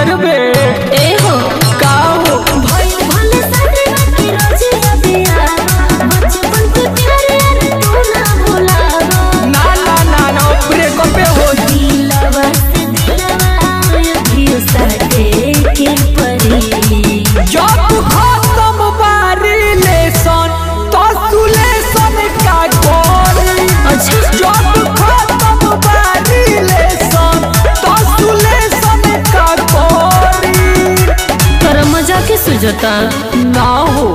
करबे ए हो का हो भइल भले साथे बाकी रोजी अबिया बचपन के प्यारे यार तू ना भुलावा ना ना ना ना ब्रेकअप हो दिलवा से दिलवा अभियो साथे के परी जब खत्म बारी लेसन तो सुलेसन का करी अच्छा जब खत्म बारी लेसन तो सुलेसन का करी तोरा मजा के सुझता ना हो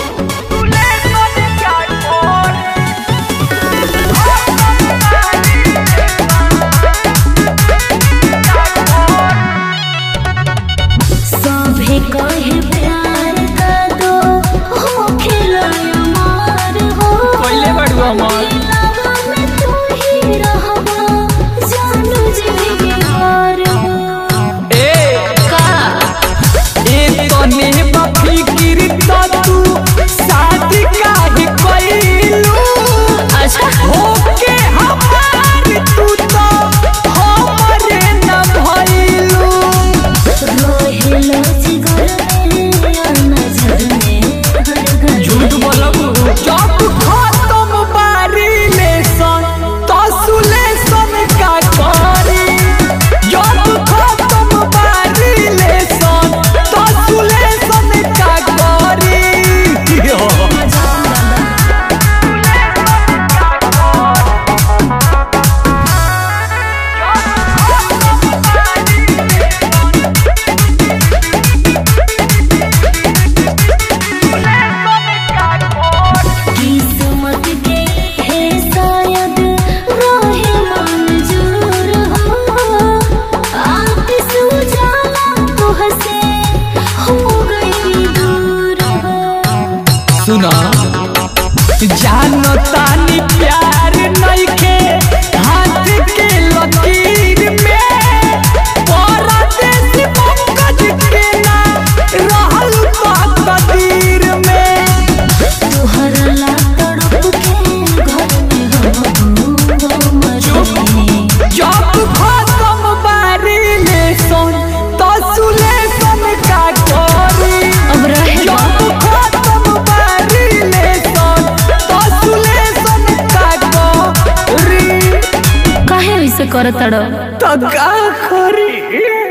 सभे कहे प्यार का दो हो खिलाया मार हो पहले बड़ू हमार दिलवा में तू ही रहबा जानू जिगर हो ए का ए तने बफिकिर त तू शादी काहे कइलू अच्छा होके हमार तू तो हमरे न भइलू रोहेलो जिगर में और नजर में हर घर झूठ बोलबू जब खत्म बारी लेसन तो सुलेसन का करी जब खत्म बारी लेसन तो सुलेसन का करी किस्मत के है शायद रोहे मंजूर हो आतिश उजाला तो हसे हो गई दूर हो सुना जानो तानी प्यार नइखे हाथ के लकीर में परदेश पंकज के ना रहल बा कदीर में तुहर ला तड़प के घर में हम मरे जब खत्म बारी लेसन तो सुलेसन का करी अब रहे जब खत्म बारी लेसन तो सुलेसन का करी काहे ऐसे करतड़ तो का करी